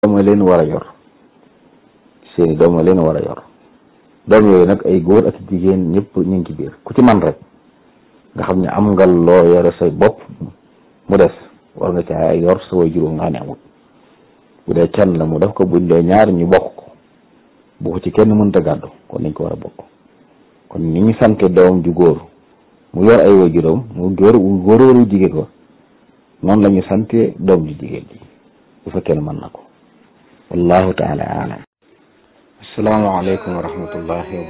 doom leen war a yor seeni doom leen war a yor doom yooyu nag ay góor ak jigéen ñëpp ñu ngi ci biir ku ci man rek nga xam ne am nga loo yore say bopp mu des war nga caa yor sa way juróom nga xam ne amul bu dee kenn la mu def ko buñ dee ñaar ñu bokk ko bu ko ci kenn mënta gàddu kon nañ ko war a bokk kon ni ñu sante doom ju góor mu yor ay way juróom mu góor góor waru jigéen ko noonu la ñu sante doom ju jigéen ji bu fekkee ne mën na ko wallahu taala alam asalaamaaleykum wa rahmatullahi wa